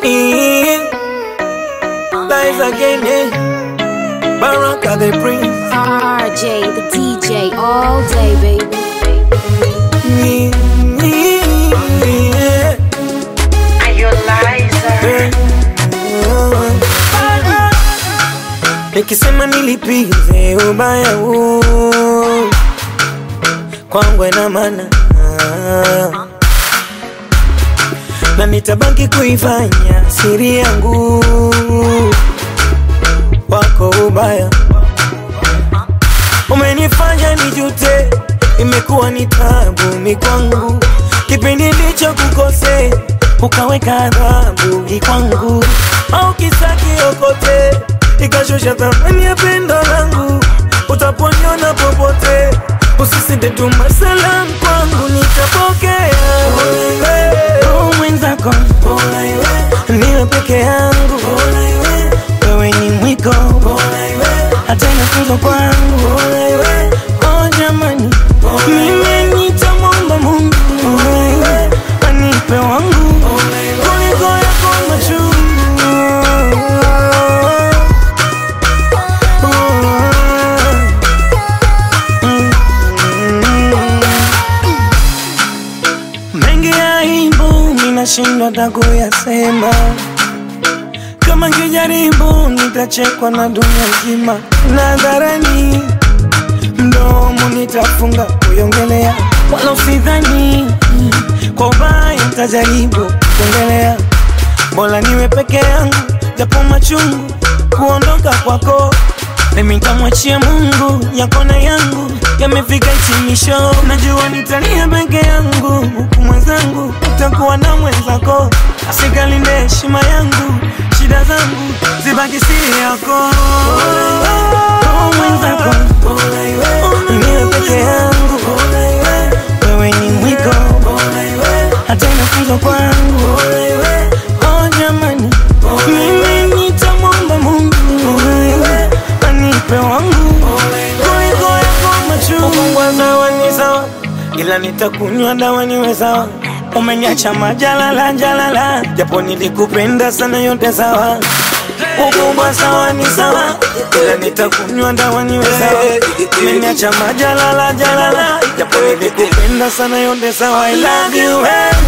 Lies again, eh? Baraka the prince. RJ, the DJ, all day, baby. Yeah. Are you liar? Nikisema nilipize ubaya huu kwangu ina maana na nitabaki kuifanya siri yangu wako ubaya umenifanya nijute, imekuwa ni tabu mi kwangu, kipindi ndicho kukose ukaweka adhabu hii kwangu, au kisa kiokote ikashusha thamani ya pendo langu, utaponiona popote usisite tuma salamu kwangu, nitapokea Roho mwenzako niwe peke yangu, wewe ni mwiko hata inafunzwa kwangu oh jamani, mimi nitamwomba Mungu anipe wangu kuliko yako machungu. Mengi ya aibu ninashindwa hata kuyasema kama ngijaribu nitachekwa na dunia nzima, nadharani mdomo nitafunga kuiongelea, wala usidhani kwa ubaya nitajaribu kuongelea. Bora niwe peke yangu, japo machungu kuondoka kwako mimi nitamwachia Mungu, yako na yangu yamefika hitimisho. Najua nitalia peke yangu, huku mwenzangu utakuwa na mwenzako. Asikalinde heshima yangu, shida zangu zibaki siri yako. Roho mwenzako niwe peke yangu, wewe ni mwiko, hata inafunzwa kwangu. Oh jamani, mimi nitamwomba Mungu anipe wangu kuliko yako machungu. Sawa ni sawa, ila nitakunywa dawa niwe sawa. Umeniacha majalala jalala, japo nilikupenda sana, yote sawa. Ukubwa sawa ni sawa, ila nitakunywa dawa niwe sawa. Umeniacha majalala jalala, japo nilikupenda sana, yote sawa. I love you, eh.